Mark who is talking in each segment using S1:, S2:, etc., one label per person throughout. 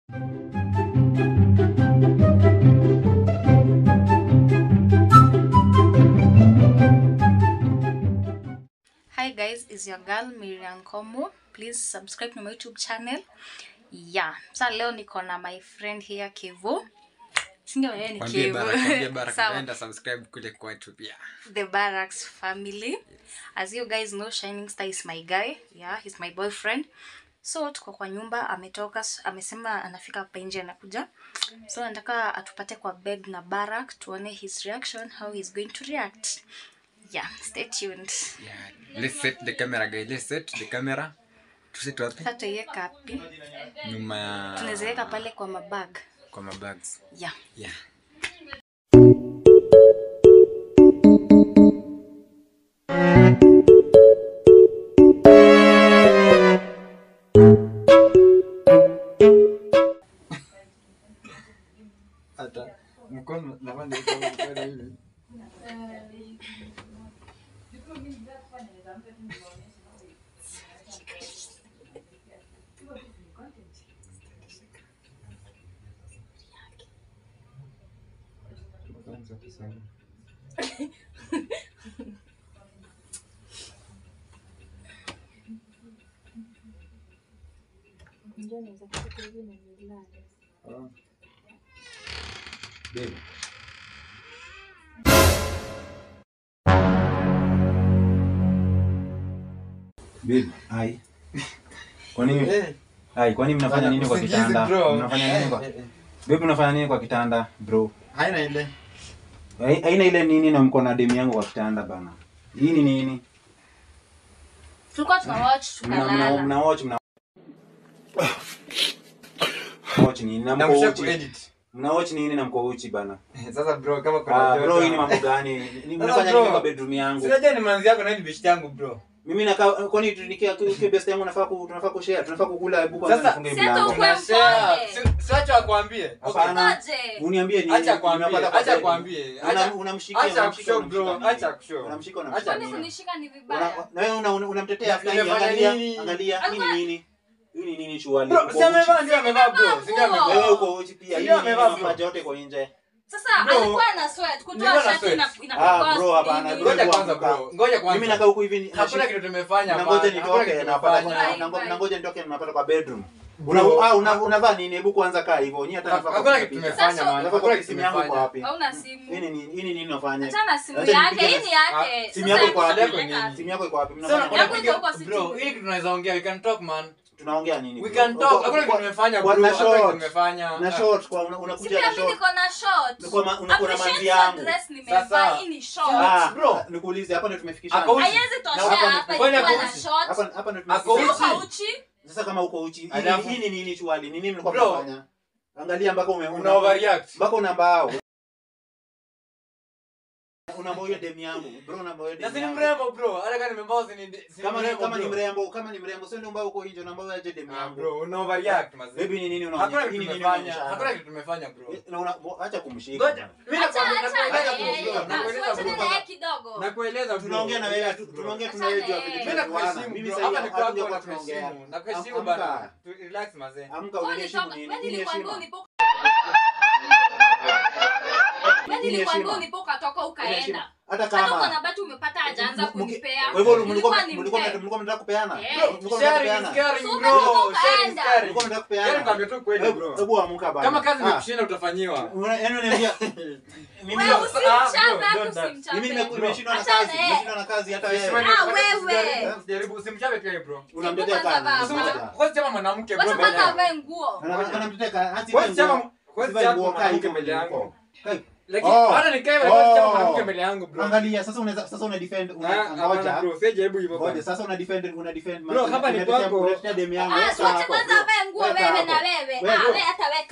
S1: Hi guys, is your girl Miriam Komo. Please subscribe to my YouTube channel. Yeah. Sasa leo niko na my friend here Kevo. Sindio yeye ni
S2: Kwambie
S1: Kevo.
S2: Baraka, kwambie Baraka,
S1: Sawa.
S2: naenda subscribe kule kwetu pia.
S1: The Barracks family. As you guys know, Shining Star is my guy. Yeah, he's my boyfriend. So tuko kwa nyumba, ametoka, s- amesema anafika hapa nje anakuja. So nataka atupate kwa bed na Barak tuone his reaction, how he's going to react. Yeah, stay tuned.
S2: Yeah. Let's set the camera guys. Let's set the camera. Tuset wapi?
S1: Sasa tuiweka wapi?
S2: Nyuma ya
S1: Tunaweza weka pale kwa mabag.
S2: kwa mabags.
S1: Yeah.
S2: Yeah. Hata mkono nafanya mkono hivi. Babe.
S3: Babe, hai. Kwa nini?
S2: Eh,
S3: Hai, kwa nini mnafanya nini kwa
S2: usingizi,
S3: kitanda?
S2: bro.
S3: Mnafanya nini kwa?
S2: Eh, eh,
S3: Babe, unafanya nini kwa kitanda, bro?
S2: Haina ile.
S3: Hai- Haina ile nini na mko na demu yangu kwa kitanda bana. Hii ni nini?
S1: Tulikuwa tuna watch
S3: Mna mna
S1: tukalala.
S3: mna watch mna watch nini na mko
S2: Namsha
S3: uchi.
S2: kuedit.
S3: Mna watch nini na mko uchi bana?
S2: Sasa bro kama kuna
S3: Ah,
S2: joto.
S3: bro, hii ni mambo gani? Ni- Mnafanya
S2: bro.
S3: nini kwa bedroom yangu?
S2: Sinajua ni manzi yako na ni beshte yangu bro.
S3: Mimi nakaa kwani tunikia kwa best yangu nafaa ku tunafaa kushare, tunafaa kukula hebu kwanza
S2: Sasa,
S3: nifunge
S1: si hata
S3: mlango.
S1: ukwe-
S2: Tunashare.
S1: mpole.
S2: Si- Siacha akwambie.
S3: Hapana.
S1: Ngoje.
S3: Uniambie nini?
S2: Acha akwambie,
S3: Nimepata kwa
S2: acha
S3: bedroom.
S2: akwambie.
S3: Una-
S2: Acha-
S3: Unamshikia,
S2: Acha
S3: unamshikia,
S2: kushow bro,
S3: unamshika
S2: acha
S3: nini?
S2: kushow.
S3: Unamshika,
S2: Acha
S3: unamshika
S1: Kwani
S3: nini?
S1: kunishika ni
S3: Una-
S1: vibaya?
S3: na wewe una- una- unamtetea
S2: Na
S3: fulani,
S2: nimefanya
S3: angalia,
S2: nini?
S3: angalia, hii ni
S1: Alikuwa-
S3: nini? Hii ni nini shughuli?
S2: Bro,
S3: Uko
S2: si amevaa
S3: uchi.
S2: ndio amevaa bro. Si ndio
S1: Nguo.
S2: amevaa.
S3: Wewe uko uchi pia. Hii
S2: Ndio
S3: ni nini?
S2: amevaa, bro.
S3: Mapaja yote kwa nje.
S1: Sasa
S2: Bro,
S1: alikuwa na sweat. Kutoa
S2: nilikuwa na
S1: shati
S2: sweat.
S1: ina
S3: Ah,
S1: inakuwa
S3: bro, hapana,
S1: hivi.
S3: bro.
S2: Ngoja kwanza bro. Ngoja kwanza.
S3: Mimi nakaa huku hivi ni-
S2: Hakuna
S3: nashi-
S2: kitu tumefanya.
S3: na ngoja
S2: hapana. Hakuna
S3: nitoke
S2: kitu
S3: napata
S2: tumefanya.
S1: Bye,
S3: na ngo-
S1: bye.
S3: na ngoja nitoke napata kwa bedroom. Una
S2: Bro.
S3: ah una- unavaa nini? Hebu kwanza kaa hivyo. Nyie hata nafaa
S2: Hakuna
S3: kupiga
S2: kitu
S3: picha.
S2: tumefanya
S1: Sasa,
S2: man.
S3: Unafaa
S2: Hakuna
S3: kwa
S2: kitu
S3: simu yangu kwa
S2: tumefanya.
S3: wapi?
S1: Hauna
S3: Hii
S1: simu.
S3: ni nini? Hii ni nini unafanya?
S1: Achana simu
S3: Acha
S1: yake.
S3: nipige-
S1: Hii ni yake.
S3: Simu
S1: Sasa
S3: yako iko
S1: hebu
S3: wapi?
S1: tuweka-
S3: Simu yako iko wapi?
S2: Sasa
S3: Mnafanya
S1: Yangu
S3: nini?
S1: iko huko
S2: Bro,
S1: sitini.
S2: hili kitu tunaweza ongea. We can talk man.
S3: Tunaongea nini?
S2: We
S3: bro?
S2: can talk.
S3: Kwa-
S2: Hakuna kitu
S3: kwa-
S2: tumefanya
S3: kwa-
S2: bro.
S3: na
S2: Hakuna kitu
S3: short.
S2: tumefanya.
S3: na
S2: Ah.
S3: short kwa una-
S1: Si
S3: unakuja
S1: pia
S3: na
S1: mimi
S3: short.
S1: niko na short.
S3: Kwa ma- unakuwa na
S1: Appreciate
S3: manzi
S1: your
S3: yangu.
S1: dress nimevaa.
S2: Sasa.
S1: Hii ni short.
S3: Ah,
S2: Bro.
S3: nikuulize hapa ndio tumefikishana.
S2: Ako uchi.
S1: Haiwezi toshea
S3: Na hapa
S1: hapa
S3: ni-
S2: kwani
S1: ikiwa
S2: ako
S1: na
S2: uchi?
S1: short.
S3: Hapa hapa ndio
S2: Ako
S3: tumefikishana.
S1: Si
S2: uchi?
S1: uko uchi?
S3: Sasa kama uko uchi, hii
S2: Alafu-
S3: ni- hii ni nini chwali? Ni nini mlikuwa
S2: Bro.
S3: mnafanya? Angalia mpaka ume
S2: Una overreact.
S3: mpaka una mbao. Una moyo demu yangu. Bro una moyo
S2: Na
S3: demu
S2: si ni
S3: yangu.
S2: mrembo bro. Hata kama nimembao si ni si
S3: Kama ni
S2: mrembo,
S3: kama ni
S2: bro.
S3: mrembo, kama ni mrembo, sio ndio mbao uko nje na mbao aje demu
S2: Ah,
S3: yangu.
S2: bro, una overreact mazee.
S3: Baby ni nini
S2: Hakuna
S3: unaonyesha?
S2: kitu
S3: Hii ni nini
S2: tumefanya.
S3: unaonyesha?
S2: Hakuna kitu tumefanya bro.
S3: Na una acha kumshika.
S2: Ngoja.
S3: bwana.
S2: Mimi
S1: Acha-
S2: nakwambia
S1: acha
S2: nakueleza
S1: na yeye.
S2: bro.
S1: Ah,
S2: Nakueleza
S1: tuachane
S2: bro.
S1: na yeye kidogo.
S2: Nakueleza bro.
S3: Tunaongea na wewe,
S2: Relax,
S3: tu-
S2: bro.
S3: tunaongea
S1: Acha
S3: tunayejua
S1: na
S3: vitu
S1: yeye.
S2: Mimi
S3: tunajuana.
S2: nakuheshimu
S3: Mimi
S2: bro.
S3: sasa
S2: Hapa ni kwako
S3: hatujakuwa
S2: nakuheshimu.
S3: tunaongea.
S2: Nakuheshimu
S3: Am-
S2: bana.
S3: amka.
S2: Tu- Relax mazee.
S3: Amka
S1: Wewe
S3: uniheshimu
S1: ulitoka-
S3: nini?
S1: wewe
S3: Hii ni
S1: nilikwambia
S3: heshima.
S1: ulipo- Wewe
S3: Hii ni
S1: nilikwambia
S3: heshima.
S1: ulipo ukatoka
S3: Hii ni heshima.
S1: ukaenda.
S3: Hata
S1: Hata uko
S3: kama
S1: na bati umepata hajaanza
S3: Mki-
S1: kunipea.
S3: Kwa hivyo mlikuwa
S1: Nilikuwa
S3: mlikuwa
S1: nimpe.
S3: mlikuwa mnataka kupeana?
S1: Eh.
S3: Bro, mlikuwa mnataka
S2: Sharing is
S3: kupeana?
S2: caring
S1: So
S2: bro.
S1: umetoka
S2: Sharing is
S1: ukaenda.
S2: caring.
S3: Mlikuwa mnataka
S2: Yaani
S3: kupeana?
S2: nikwambia tu kweli
S3: Hebu
S2: bro.
S3: hebu amka bana.
S2: Kama kazi
S3: Ah,
S2: imekushinda utafanyiwa.
S3: una- yaani unaniambia mimi
S1: Wewe
S3: leo-
S1: usimchape,
S2: Ah, bro, don't that.
S1: usimchape.
S3: mimi nime- nimeshindwa na
S1: Achana
S3: kazi,
S1: na yeye.
S3: nimeshindwa na kazi hata wewe.
S2: Usimame-
S1: Ah, wewe.
S2: Usijaribu- Usijaribu usimchape pia bro.
S3: Unamtetea
S1: Kwanza vaa.
S3: kani?
S2: Usimcha- Kwanza chama mwanamke bro
S1: Wacha
S2: mbele
S1: kwanza
S2: yangu.
S1: avae nguo.
S3: Ana- anamtetea kani? Hata
S2: Kwanza
S3: hivi nguo-
S2: chama kwanza
S3: sivae
S2: chama
S3: nguo kaa
S2: mwanamke
S3: hivyo
S2: mbele yangu.
S3: huko. Kai.
S2: Lakini
S3: Oh.
S2: hata nikae kwanza chama
S3: Oh.
S2: mwanamke mbele yangu bro.
S3: Angalia sasa unaweza sasa una defend
S2: Ah,
S3: una
S2: hapana
S3: ngoja.
S2: bro, sijaribu hivyo
S3: Ngoja
S2: bwana.
S3: sasa una defend una defend
S2: Bro, hapa ni
S3: unatetea-
S2: kwako.
S3: unatetea demu yangu.
S1: Ah,
S3: Weka
S1: si wacha
S3: hapo,
S1: kwanza
S3: bro.
S1: avae nguo
S3: Weka
S1: wewe
S3: hapo.
S1: na wewe.
S3: Wewe,
S1: Ah,
S3: bro.
S1: wewe hata weka hapo
S3: Kwa-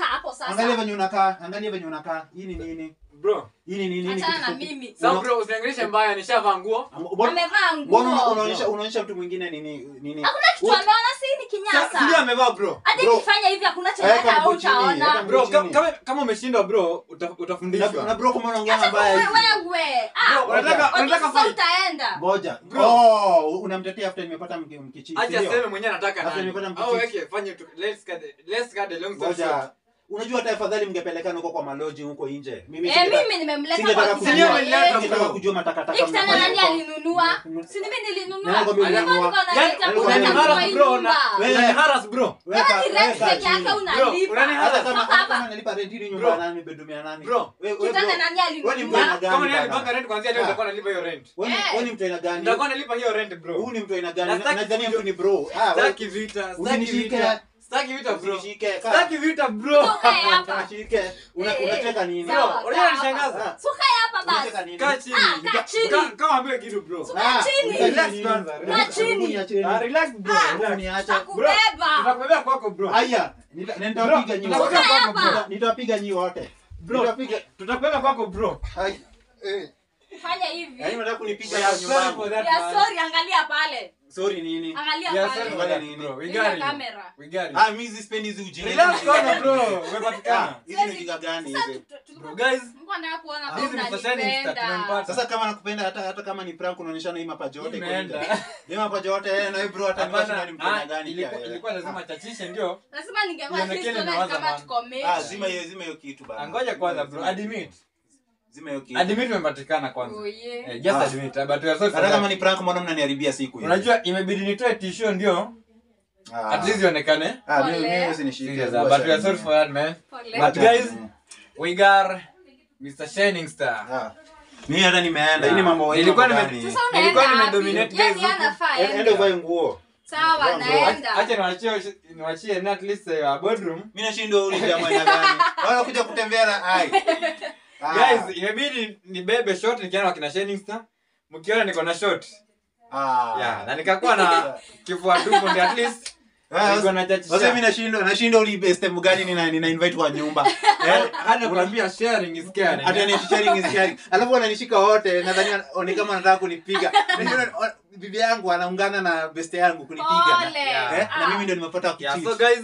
S3: Angalia
S1: sasa.
S3: venye unakaa, angalia venye unakaa. Hii ni nini?
S4: bro
S3: Hii ni nini? Hii ni
S1: Achana
S3: kitu
S1: na
S3: fupi.
S1: mimi.
S4: sasa
S3: Una-
S4: bro usiniangalishe mbaya nishavaa nguo
S3: Mbona-
S1: Amevaa
S3: Mbona una-
S1: nguo.
S3: unaonyesha unaonyesha mtu mwingine nini nini?
S1: Hakuna kitu ameona si ni
S4: Sasa, ndio
S1: kinyasa.
S4: amevaa bro
S1: Hadi
S3: Bro.
S1: nikifanya hivi hakuna chenye
S3: Weka
S1: hata
S3: mguu chini, weka
S1: utaona.
S3: mguu
S4: bro ka-
S3: chini.
S4: kama kama umeshindwa bro uta-
S3: Na, na
S4: utafundishwa
S3: bro kama unaongea
S1: Acha
S3: mabaya hivi.
S1: wewe. Ah,
S4: Bro, unataka
S1: wakati
S4: unataka
S1: sasa
S4: fight
S1: utaenda.
S3: Ngoja.
S4: Bro.
S3: Oh, unamtetea after nimepata mki- mkichi.
S4: acha
S3: ndio?
S4: seme mwenyewe anataka
S3: Sasa
S4: nani
S3: nimepata
S4: au
S3: mkichi.
S4: weke fanye tu let's cut the- let's cut the long story
S3: Ngoja.
S4: short
S3: Unajua hata afadhali mngepelekana huko kwa maloji huko nje. Mimi
S1: Eh,
S3: singetaka-
S1: mimi nimemleta
S3: singetaka
S1: kwa
S3: kujua-
S4: Sinyo
S1: kitanda
S4: ameleta
S1: yetu.
S3: singetaka kujua matakataka.
S1: Hii kitanda
S3: mfanye
S1: nani
S3: kwa-
S1: alinunua?
S3: Mm.
S1: Si mimi nilinunua.
S3: Nani kwambia
S1: Hivyo
S3: ulinunua?
S1: niko naleta
S4: yani
S3: Alikuwa
S1: kuleta
S3: ameniharas
S1: kwa hii
S4: bro na
S1: nyumba.
S3: Wewe-
S4: unaniharas bro
S3: Weka-
S1: Yaani rent
S3: weka
S1: peke
S3: chini.
S1: yake unalipa.
S4: unaniharas.
S3: Hata kama
S1: Toka
S3: hata
S1: hapa.
S3: kama nalipa rent hili nyumba
S4: Bro.
S3: ya nani bedroom ya nani?
S4: Bro.
S3: Wewe wewe
S1: Kitanda
S3: bro.
S1: nani
S3: Wewe ni mtu
S1: alinunua?
S3: aina gani
S4: kama ni
S3: bana?
S4: alipanga rent kwanzia leo
S3: Ah.
S4: nitakuwa nalipa hiyo rent
S3: Wewe ni-
S1: Eh.
S3: wewe ni mtu aina gani?
S4: nitakuwa nalipa hiyo rent bro
S3: Huyu ni mtu aina gani?
S4: Na sitaki
S3: Nadhani
S4: video-
S3: mtu ni bro. Ah, wewe
S4: Staki vita, staki
S3: Usinishike.
S4: vita. Staki vita bro.
S3: usinishike. Kaa.
S4: Staki vita bro.
S1: Toka hapa.
S3: Unashike. Una-
S1: Eh, eh,
S3: Unacheka nini?
S1: sawa,
S4: Bro, unajua
S1: kaa
S4: unanishangaza?
S1: hapa. So kaa hapa
S3: Unacheka
S1: basi.
S3: nini?
S4: Kaa chini.
S1: Ah, kaa chini.
S4: Ka- Kama ambiwe kitu bro.
S1: Kaa
S3: Ah,
S1: chini.
S3: unacheka
S4: Relax
S3: nini?
S4: kwanza,
S3: Hebu
S4: relax.
S1: Kaa chini.
S3: niacheni.
S4: Ah, relax bro.
S3: Hebu
S4: relax.
S3: niache.
S4: Bro,
S1: Takubeba.
S4: tutakubebea kwako bro.
S3: Haya, nita- na nitawapiga nyi
S4: Bro,
S3: wote.
S4: tutakubebea
S1: Toka
S4: kwako bro.
S1: hapa.
S3: Nitawapiga nyi wote.
S4: Bro.
S3: Nitawapiga.
S4: Tutakubebea kwako bro.
S3: Hai. Eh.
S1: Fanya hivi.
S3: Yaani unataka kunipiga
S4: We
S3: kwa
S4: are
S3: nyumba
S4: sorry
S3: yangu.
S4: for that,
S1: Ya
S4: man.
S1: sorry, angalia pale.
S3: Sorry nini?
S1: Angalia
S4: We are sorry for
S1: pale.
S4: that,
S3: Nini?
S4: bro. We
S1: Ile
S4: got you.
S1: kamera.
S4: We got you.
S3: Ah, mimi sipendi hizi ujinga.
S4: Relax
S3: Hizi
S4: kwanza
S3: ujinga
S4: bro.
S3: gani?
S4: Umepatikana.
S3: Ah, hizi ni ujinga gani
S1: Sasa
S3: hizi?
S1: tu- tu-
S4: Bro guys,
S1: Mungu anataka kuona
S4: This
S1: kama
S4: is for shining star,
S1: unanipenda.
S4: tumempata.
S3: Sasa kama nakupenda hata hata kama ni prank unaonyeshana hii mapaja yote kwa
S4: imeenda.
S3: nje. Hii mapaja yote eh, na wewe bro hata
S4: Hapana,
S3: nikashinda ni mtana
S4: ah,
S3: gani
S4: ilikuwa-
S3: pia, eh.
S4: ilikuwa lazima chachishe ndio.
S1: Lazima ningekuwa
S4: Ionekane
S1: sisi tuone
S4: imewaza
S1: kama
S4: man.
S1: tuko mechi.
S3: Ah, zima hiyo zima hiyo kitu bana.
S4: Angoja kwanza bro. Admit.
S3: Zima hiyo kitu.
S4: Admit umepatikana kwanza.
S1: Oh, yeah.
S4: Eh, just
S3: Ah.
S4: admit, but we are sorry for
S3: Hata kama
S4: that.
S3: ni prank mbona mnaniharibia siku hiyo?
S4: Unajua imebidi nitoe tisho ndio.
S3: Ah.
S4: At least ionekane.
S3: Ah, mimi
S1: Pole.
S3: mimi usinishike.
S4: Serious, ah, but we are sorry for that man.
S1: Pole.
S4: But guys, we got Mr. Shining Star.
S3: Ah. Mimi hata nimeenda. Hii ni mambo hii
S4: Nilikuwa
S3: mambo
S4: nime-
S3: gani?
S1: Sasa
S4: Nilikuwa
S1: unaenda wapi?
S4: nimedominate
S1: Yaani
S4: guys huku.
S1: anafaa
S3: Eh,
S1: ende.
S3: Enda uvae nguo.
S1: Sawa,
S3: Bro,
S1: naenda.
S4: Acha niwachie niwachie na at least uh, boardroom.
S3: Mimi nashindwa uli jamaa aina gani? Wala kuja kutembea na ai. Ah.
S4: Guys, imebidi nibebe shot nikienda wakina Shining Star. Mkiona niko na shot.
S3: Ah.
S4: Yeah, na nikakuwa na kifua tupu ndio at least
S3: Ah,
S4: niko na chachisha.
S3: Sasa mimi nashindwa nashindwa uli best mgani nina nina invite kwa nyumba. Eh,
S4: hata kuambia sharing is caring.
S3: hata ni sharing is sharing. Alafu wananishika wote nadhani ni kama wanataka kunipiga. Ndio bibi yangu anaungana na best yangu kunipiga.
S1: Pole.
S4: Yeah.
S3: Eh, na mimi ndio nimepata
S4: Yeah,
S3: kucheat.
S4: so guys,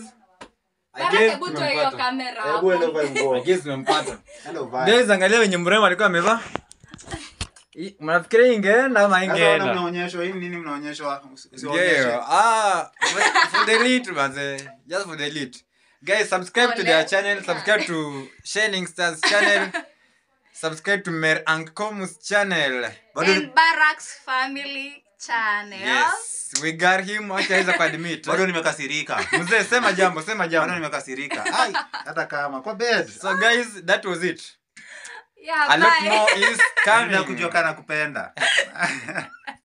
S4: I
S1: Baraka,
S4: guess
S1: hebu toa hiyo
S4: tumempata.
S1: kamera
S3: Hebu enda
S1: hapo.
S3: uvae nguo.
S4: I guess tumempata.
S3: Enda uvae.
S4: Guys, angalia wenye mrembo alikuwa amevaa. Hii- Mnafikiria ingeenda ama
S3: Sasa wana
S4: ingeenda?
S3: mnaonyeshwa hii nini mnaonyeshwa? Usi-
S4: Ndio.
S3: usionyeshe.
S4: Ah, for the elite manze. Just for the elite. Guys, subscribe to
S1: Ole.
S4: their channel, subscribe to Shining Stars channel. Subscribe to Mer Ankomus channel.
S3: Bado
S1: And Barracks Family Channel.
S4: Yes, we got him. Acha aweza kuadmit.
S3: bado nimekasirika.
S4: Mzee, sema jambo, sema
S3: Bado
S4: jambo.
S3: nimekasirika. Ai, hata kama kwa bed.
S4: So guys, that was it.
S1: Yeah,
S4: A lot
S1: bye.
S4: more is
S3: Kabla
S4: coming.
S3: kujua kana kupenda.